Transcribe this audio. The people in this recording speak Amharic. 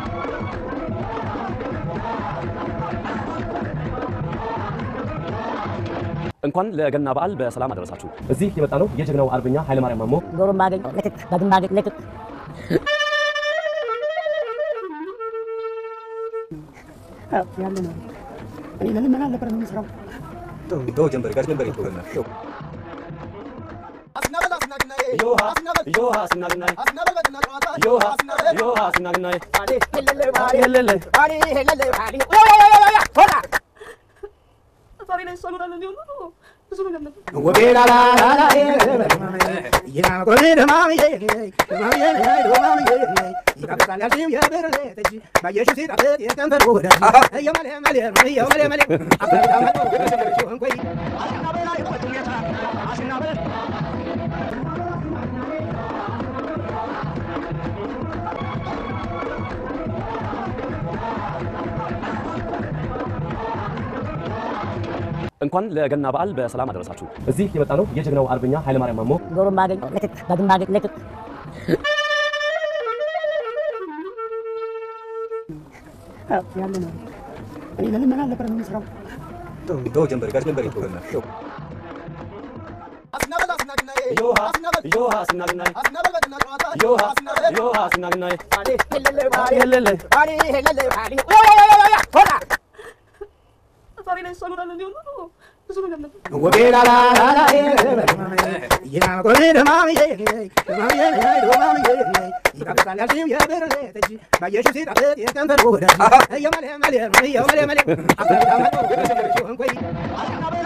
እንኳን ለገና በዓል በሰላም አደረሳችሁ። እዚህ የመጣ ነው የጀግናው አርበኛ ኃይለማርያም ማሞ ዶሮ ማገኝ ልክክ በግን ማገኝ ልክክ ያለ ነው። እኔ ለልመና አልነበረም የምሰራው። ተው ጀንበሬ ጋሽ ጀንበሬ ተው በእናትህ ተው። ዮሃ ዮሃ ስናግናይ ዮሃ ዮሃ ስናግናይ የለለ እንኳን ለገና በዓል በሰላም አደረሳችሁ። እዚህ የመጣ ነው የጀግናው አርበኛ ኃይለማርያም ማሞ ዶሮ ማገኝ ልክክ በግን ማገኝ ልክክ ያለ ነው። እኔ ለልመና አልነበረም የምሰራው። ተው ጀንበሬ ጋሽ ጀንበሬ ተው በእናትህ ተው። ዮሃ ዮሃ ስናግናይ ዮሃ ዮሃ ስናግናይ የለለ ይጠፋል